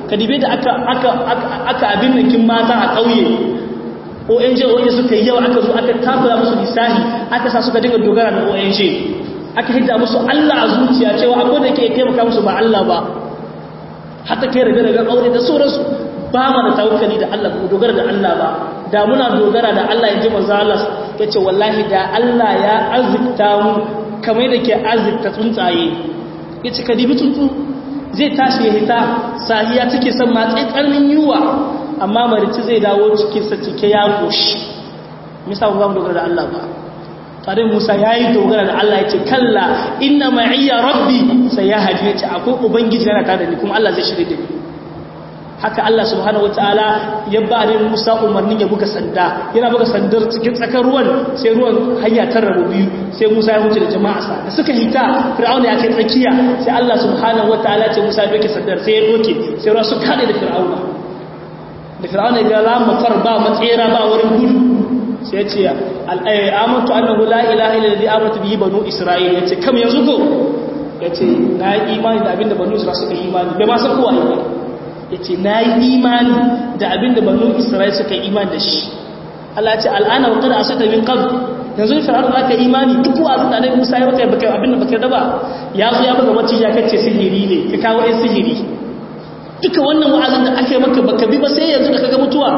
kadibe da aka aka aka abin nan kin mata a kauye ONG ONG suka yi yawa aka zo aka takura musu lisahi aka sa suka dinga dogara da ONG aka hidda musu Allah a zuciya cewa akwai da ke taimaka musu ba Allah ba hatta kai rabe rabe aure da sauransu ba mu da tawakkali da Allah ko dogara da Allah ba da muna dogara da Allah yaji manzo Allah yace wallahi da Allah ya azikta mu kamar da ke azikta tsuntsaye yace ka dibi tsuntsu zai tashi ya hita sahiya take son ma tsarnin yuwa amma marici zai dawo cikin sa cike ya goshi misa ba mu dogara da Allah ba tare Musa yayi dogara da Allah yace kalla inna ma'iya rabbi sayahdi yace akwai ubangiji yana tare da ni kuma Allah zai shirye da ni haka Allah subhanahu wataala ya ba da Musa umarnin ya buga sanda yana buga sandar cikin tsakar ruwan sai ruwan hanya ta rabu biyu sai Musa ya wuce da jama'a sa da suka hita Fir'auna ya kai tsakiya sai Allah subhanahu wataala ce Musa ya doke sandar sai ya doke sai ruwa su kade da Fir'auna da Fir'auna ya ga lamma far ba matsera ba wurin gudu sai ya ce amantu annahu la ilaha illa alladhi amantu bihi banu isra'il yace kam yanzu ko yace na yi imani da abinda banu isra'il suka yi imani bai ma san kowa ne ya ce na yi imani da abin da banu isra'il suka yi imani da shi Allah ce al'ana wa kada a sata min kan yanzu ne fir'aun za ka imani duk wa da annabi Musa ya baka baka abin da baka da ba ya zo ya baka wacce ya kace sihiri ne ka kawo ɗan sihiri duka wannan wa'azin da aka yi maka baka bi ba sai yanzu da kaga mutuwa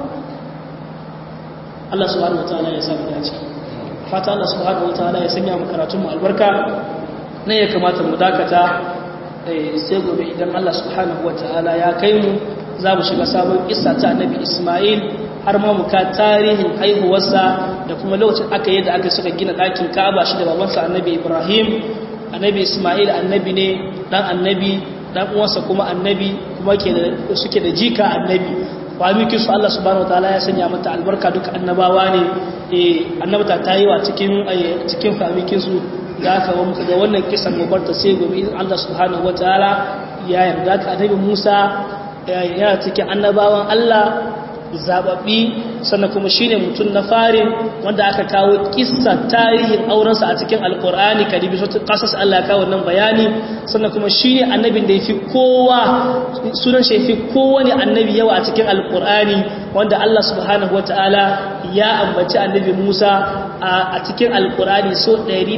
Allah subhanahu wataala ya sa mu dace fata Allah subhanahu wataala ya sanya mu karatun mu albarka ne ya kamata mu dakata sai gobe idan Allah subhanahu ta'ala ya kai mu za mu shiga sabon kissa ta annabi Ismail har ma muka tarihin haihuwarsa da kuma lokacin aka yi da aka suka gina ɗakin Ka'aba shi da babansa annabi Ibrahim annabi Ismail annabi ne dan annabi dan uwansa kuma annabi kuma ke da suke da jika annabi famikin su Allah subhanahu ta'ala ya sanya mata albarka duka annabawa ne eh annabta ta yi wa cikin cikin famikin su da aka wa muka ga wannan kisan mubarta sai gobe in Allah subhanahu wataala ya yarda ka annabi Musa ya cikin annabawan Allah zababbi sannan kuma shine mutum na fari wanda aka kawo kissa tarihin aurensa a cikin alkur'ani kadibi sautin kasas Allah ya kawo wannan bayani sannan kuma shine annabin da yafi kowa sunan shi yafi kowane annabi yawa a cikin alkur'ani wanda Allah subhanahu wataala ya ambaci annabi Musa a cikin alkur'ani so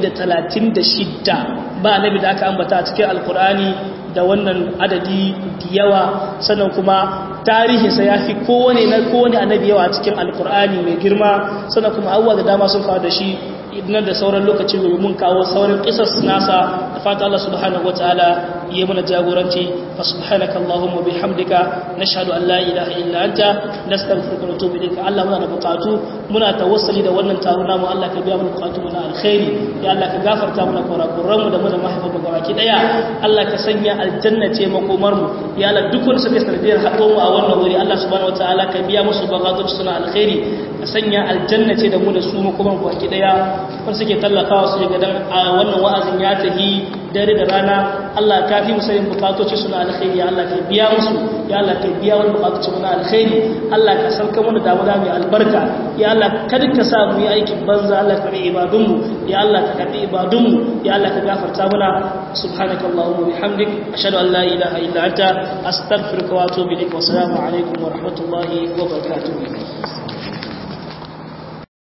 136 ba annabi da aka ambata a cikin alkur'ani da wannan adadi da yawa sannan kuma tarihinsa ya fi kowane na kowane annabi yawa a cikin alkur'ani mai girma sannan kuma abubuwa da dama sun faru da shi idan da sauran lokaci gobe mun kawo sauran kisas nasa da fata Allah subhanahu wataala yi mana jagoranci fa subhanaka allahumma bihamdika nashhadu an la ilaha illa anta nastaghfiruka wa natubu ilayka Allah muna da bukatu muna tawassuli da wannan taro namu Allah ka biya mana bukatu mu na alkhairi ya Allah ka gafarta mana kurakuran mu da mu da mahaifan mu gabaki daya Allah ka sanya aljanna ce makomar mu ya Allah duk wanda suka sanadiyar haɗo mu a wannan wuri Allah subhanahu wataala ka biya musu bukatun suna alkhairi ka sanya aljanna ce da mu da su makomar mu baki daya wanda suke tallafawa su ga dan wannan wa'azin ya tahi dare da rana Allah ka fi musayin bukatoci suna alkhairi ya Allah ka biya musu ya Allah ka biya wani bukatoci suna alkhairi Allah ka sauka mana damuna mai albarka ya Allah kada ka sa mu yi aikin banza Allah ka bi ibadunmu ya Allah ka karbi ibadunmu ya Allah ka gafarta mana subhanaka allahumma bihamdik ashhadu an la ilaha illa anta astaghfiruka wa atubu ilaik wa assalamu alaikum wa rahmatullahi wa barakatuh